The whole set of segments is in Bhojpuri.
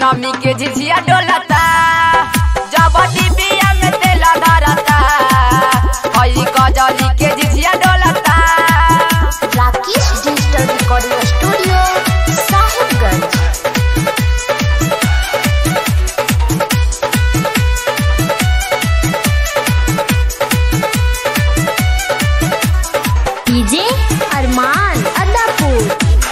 पूनमी के झिझिया डोलता जब डिबिया में तेल धरता हई कजली के झिझिया डोलता Rakesh digital recording studio Sahibganj DJ Arman Adapur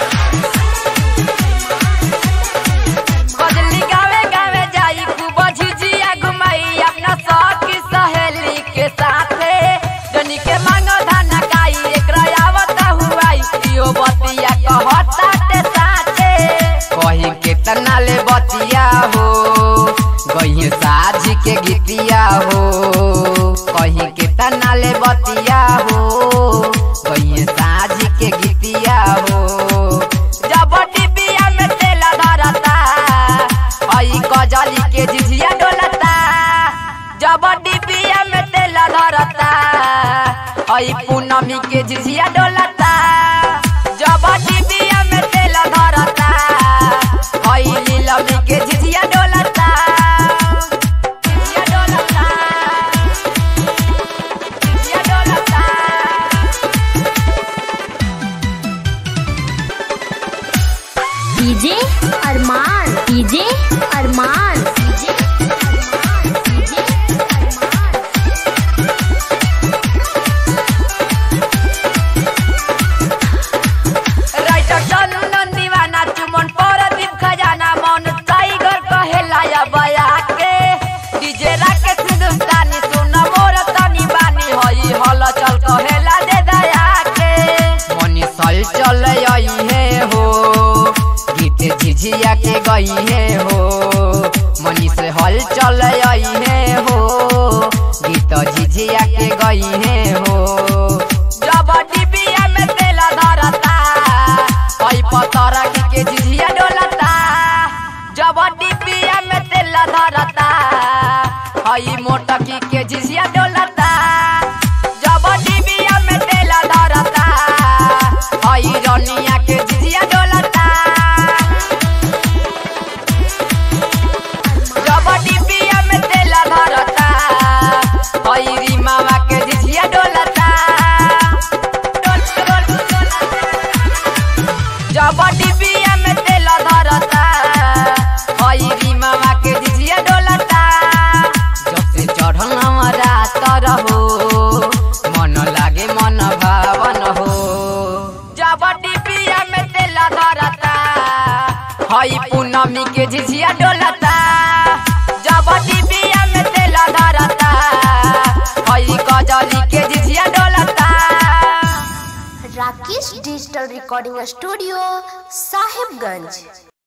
कजली गावे गावे जाई खूब झिझिया घुमाई अपना सखी सहेली के साथे जनी के मांगो धाना काई एकरा आवता हुआई इहो बतिया कहता ते साथे कही केतना ले बतिया हो गई साझ के गीतिया हो कही केतना ले बतिया हो गई साझ के गीतिया हो जब डिबिया में तेल धरता हई कजली के झिझिया डोलता जब डिबिया में तेल धरता हई पूनमी के झिझिया डोलता जब डिबिया में तेल धरता हई लीलमी के झिझिया डोलता झिझिया डोलता झिझिया डोलता DJ Arman DJ Arman DJ Arman DJ Arman writer चलू नंदीवाना चुमन पर दीप खजाना मन टाइगर कहेला या बया के डीजे राकेश हिंदुस्तानी सुन मोर तनी बानी हई हल चल कहेला दे दया के मनी सल चल आई है हो गीत झिझिया के गई है हो मनी से हल चल आई है हो गीत झिझिया के गई है हो जब डिबिया में तेल धरता हई पतरा के झिझिया डोलता जब डिबिया में तेल धरता हई मोटकी के झिझिया डोलता जब डिबिया में तेल धरता हई रनिया के झिझिया डोलता जब डिबिया में तेल धरता हई रीमावा के झिझिया डोलता जब डिबिया में तेल धरता हई रीमावा के झिझिया डोलता जब से चढ़ल हमारा तरहो मन लागे मन भावन हो जब डिबिया में तेल धरता हई पूनमी के झिझिया डोलता जब डिबिया में तेल धरता हई कजली के झिझिया डोलता Rakesh digital recording studio Sahibganj